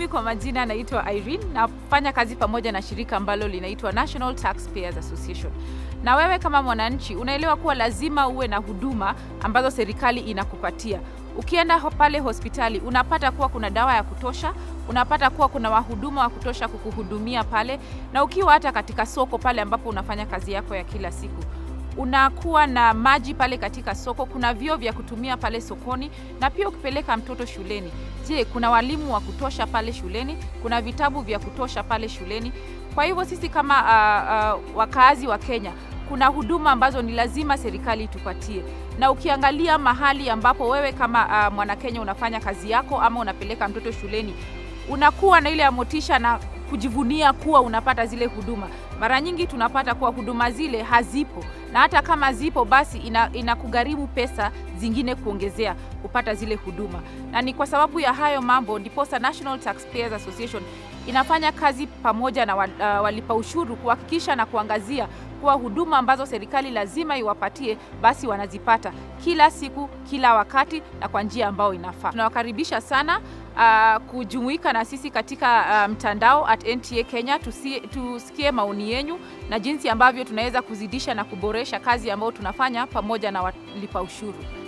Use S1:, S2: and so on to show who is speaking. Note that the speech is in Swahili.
S1: kwa majina naitwa Irene, nafanya kazi pamoja na shirika ambalo linaitwa National Taxpayers Association. Na wewe kama mwananchi unaelewa kuwa lazima uwe na huduma ambazo serikali inakupatia. Ukienda ho- pale hospitali unapata kuwa kuna dawa ya kutosha, unapata kuwa kuna wahuduma wa kutosha kukuhudumia pale, na ukiwa hata katika soko pale ambapo unafanya kazi yako ya kila siku unakuwa na maji pale katika soko, kuna vyoo vya kutumia pale sokoni, na pia ukipeleka mtoto shuleni, je, kuna walimu wa kutosha pale shuleni? Kuna vitabu vya kutosha pale shuleni? Kwa hivyo sisi kama uh, uh, wakaazi wa Kenya kuna huduma ambazo ni lazima serikali itupatie, na ukiangalia mahali ambapo wewe kama uh, mwanakenya unafanya kazi yako ama unapeleka mtoto shuleni, unakuwa na ile ya motisha na kujivunia kuwa unapata zile huduma. Mara nyingi tunapata kuwa huduma zile hazipo, na hata kama zipo basi ina, inakugharimu pesa zingine kuongezea kupata zile huduma, na ni kwa sababu ya hayo mambo ndiposa National Taxpayers Association inafanya kazi pamoja na wal- uh, walipa ushuru kuhakikisha na kuangazia kuwa huduma ambazo serikali lazima iwapatie basi wanazipata kila siku, kila wakati na kwa njia ambayo inafaa. Tunawakaribisha sana uh, kujumuika na sisi katika uh, mtandao at NTA Kenya, tusi, tusikie maoni yenyu na jinsi ambavyo tunaweza kuzidisha na kuboresha kazi ambayo tunafanya pamoja na walipa ushuru.